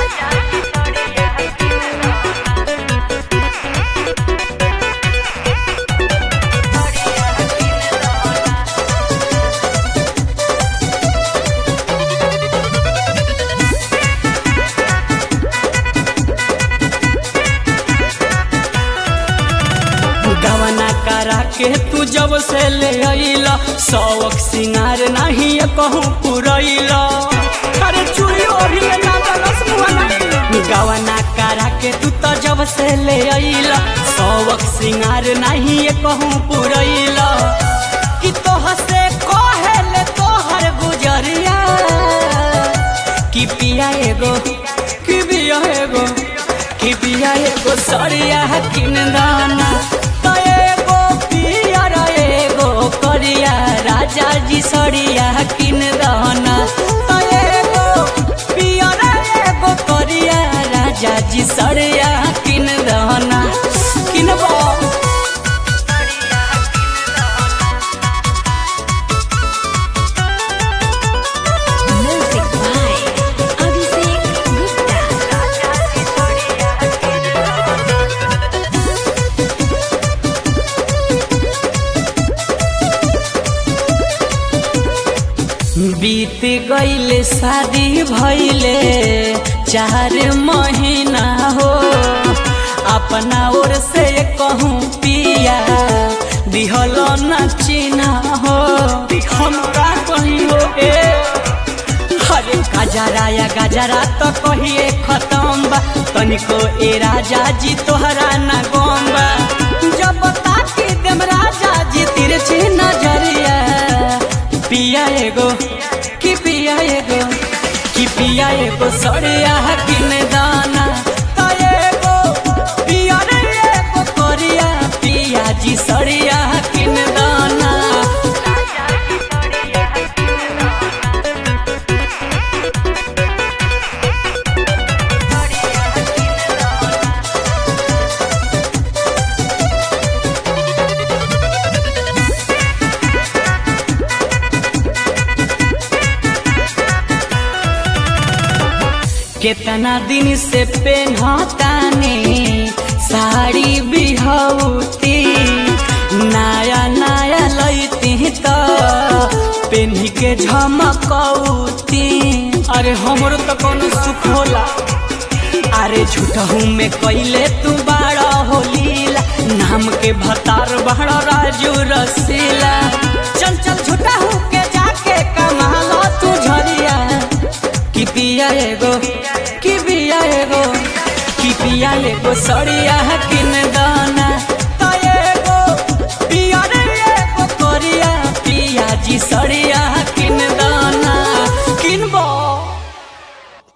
गवना करा के तू जब से ले अइला सौक सिंगार नहीं कहूँ पुरैला अरे चूड़ी ओढ़ी ले ना दलस मुहना गवना करा के तू तो जब से ले अइला सौक सिंगार नहीं कहूँ पुरैला कि तोह से कहे ले तोहर गुजरिया कि पिया एगो कि पिया एगो कि पिया एगो सरिया किन दाना तो एगो पिया रे एगो करिया राजा जी सरिया किन दाना तो एगो पिया रे एगो करिया राजा जी सरिया किन दाना किनबो Music by Abhishek Gupta. बीत गईले शादी भइले चार महीना हो अपना ओर से कहूँ पिया दिहल न चिन्हा हो हम का कही हो ए अरे गजरा या गजरा तो कहिए खत्म बा तनिको ए राजा जी तोहरा न गम बा जब ताकी देम राजा जी तिरछी नजरिया पिया एगो कि पिया एगो कि पिया एगो सड़िया किन दाना तो एगो पिया रे एगो करिया पिया जी सड़िया किन दाना केतना दिन से पेन्हतानी साड़ी बिहौती नया नया लैती तो पेन्ही के झमकौती अरे हमरो तो कोनो सुख होला अरे झूठहू में कैले तू बाड़ा होलीला नाम के भतार बाड़ा राजू रसीला चल चल झूठहू के जाके कमा लो तू झरिया कि पिया एगो कि पिया एगो कि पिया एगो सड़िया किन